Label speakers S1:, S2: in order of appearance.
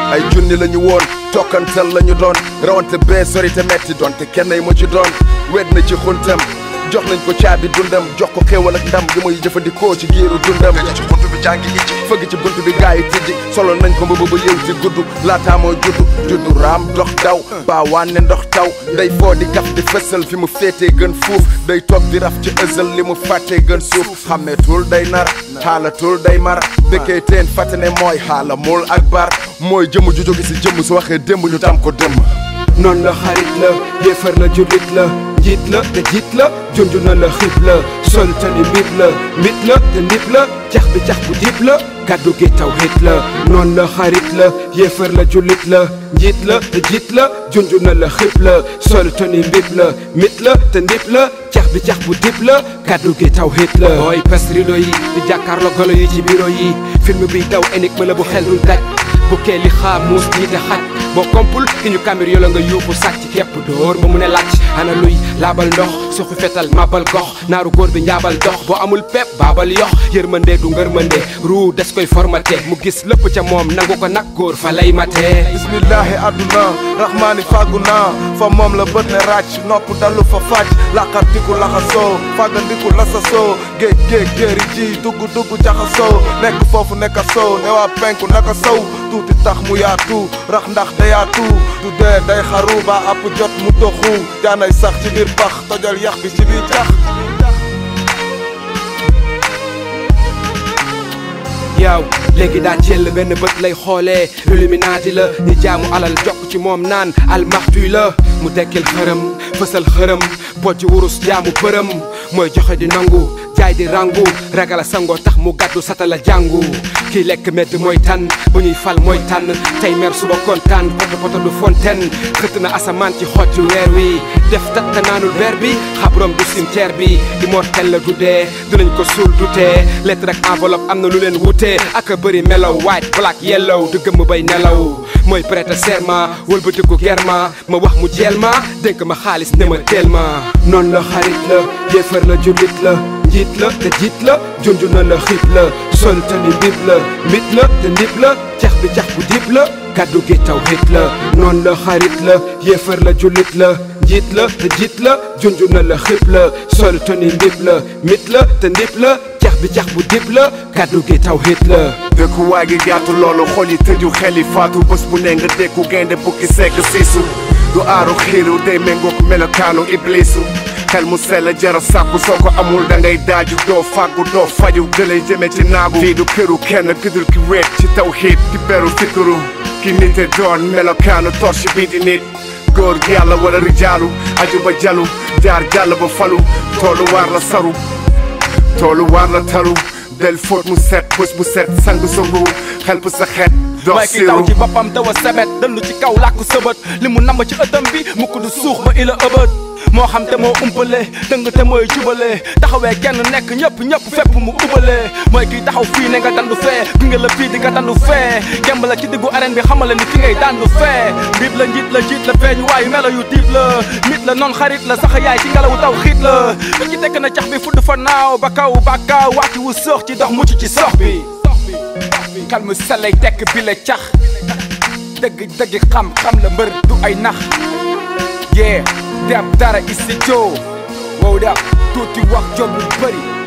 S1: ay junni la ñu woon tokkantal la ñu doon rawante bee sori te metti doon te kenn yi mu ci doon wet na ci xuntam jox nañ ko caabi dundam jox ko xéewal ak ndam gi muy jëfandikoo ci giiru dundam ci buntu bi jàngi ijji fëgg ci buntu bi gaa yi tijji solo nañ ko mbubb ba yëw ci gudd laataa moo juddu juddu raam dox daw baa wànne ndox taw day foo di kaf di fësal fi mu féetee gën fuuf day toog di raf ci ësal li mu fàttee gën suuf xàmmeetul day nar xaalatul day mar dëkkee teen fàtte ne mooy xaala mul ak bar mooy jëmm ju jóge si jëmm su waxee démb ñu tam ko dëmm
S2: noonu la xarit la yéefar la jullit la njiit la te jiit la junj na la xib la sol tani mbib la mit la te ndib la cax bi cax bu dib la kàddu gi taw hit la noonu la xarit la yéefar la jullit la njiit la te jiit la junj na la xib la sol tani mbib la mit la te ndib la cax bi cax bu dib la kàddu gi taw hit la ooy pes rido yi di jàkkaarloo golo yi ci bureau yi film bi daw énigme la bu xel dul daj bu kee li xaa muus jiite xaj boo kompul ki ñu kamir yo la nga yuuxu sàcc képp dóor ba mu ne làcc ana luy laabal ndox suxu fetal mabal gox naaru góor bi njaabal dox boo amul pepp baabal yox yërmande du ngërmande ruu des koy formaté mu gis lépp ca moom nangu ko nag góor fa lay matee
S1: bismillahi adduna rahmaani fàggu naa fa moom la bët ne ràcc nopp dalu fa fàcc laqartiku laxasoo fàggandiku lasasoo géej géej géeri ji dugg dugg jaxasoo nekk foofu nekka sow ne waa penku naka sow tuuti tax mu yaatu rax ndax dayaatu du dee day xaru ba app jot mu doxu jaanay sax ci biir pax tojal yax bi ci biir cax
S2: yaaw léegi daa jël benn bët lay xoolee illuminati la ñu jaamu alal jokk ci moom naan almaxtuy la mu dekkil xërëm fësal xërëm bocc wurus jaamu bërëm mooy joxe di nangu jaay di rangu ragal a sangoo tax mu gàddu satala jàngu kii lekk medd mooy tànn bu ñuy fal mooy tànn tey mer suba kontaan poto poto du fontaine xëtt na asamaan ci xotti weer wi def tatta naanul weer bi xabrom du cimetière bi immortel la du dee dinañ ko suul du tee lettre ak enveloppe am na lu leen wutee ak a bëri melaw white black yellow du gëmm bay nelaw mooy prêter serment wëlbatiku germa ma wax mu jeel ma dénk ma xaalis ne ma teel ma noonu la xarit la yéefar la jullit la njiit la te jiit la junj na la xiit la sol tani mbib la mit la te ndib la cax bi cax bu dib la kàddu gi taw hit la noonu la xarit la yéefar la jullit la njiit la te jiit la junj na la xib la sol tani mbib la mit la te ndib la cax bi cax bu dib la kàddu gi taw hit la
S1: dëkkuwaay gi yaatu loolu xol yi tëju xel yi faatu bés bu ne nga dékku gaynde bukki sekk siisu du aaru xiiru day méngoog melokaanu iblisu xel mu sell jara sàkku soo ko amul da ngay daaju doo fàggu doo faju gëlay jëme ci naagu fii du këru kenn gëdul ki wéet ci tawxiid ki beru fikuru ki nite doon melokaanu torche bii di nit góor yàlla wala rijaalu aju ba jalu jaar jàll ba falu toolu waar la saru toolu waar la taru del fóot mu set bés bu set sang sa ruu xel bu sa xeet dox
S3: mooy ki daw ci boppam dawa sebet dëndu ci kaw làkku sëbët li mu namm ci ëttam bi mu ko du suux ba ila ëbët moo xam te moo umpale dëng te mooy jubale taxawee kenn nekk ñëpp ñëpp fépp mu ubale mooy kiy taxaw fii ne nga dandu fee gunge la fii di nga dandu fee gemb la ci diggu arène bi xamale ni fi ngay dandu fee mbib la njiit la jiit la feeñ waayu melo yu diib la mit la noon xarit la sax yaay ci ngelawu taw xiit la ba ci tekk na cax bi fudd fa naaw ba kaw ba kaaw wàcc wu soox ci dox mucc ci sox bi kalmu selay tekk bi la cax dëgg dëgg xam xam la mbër du ay nax yee deb dara isi joo wow da tuuti wax jom lu bëri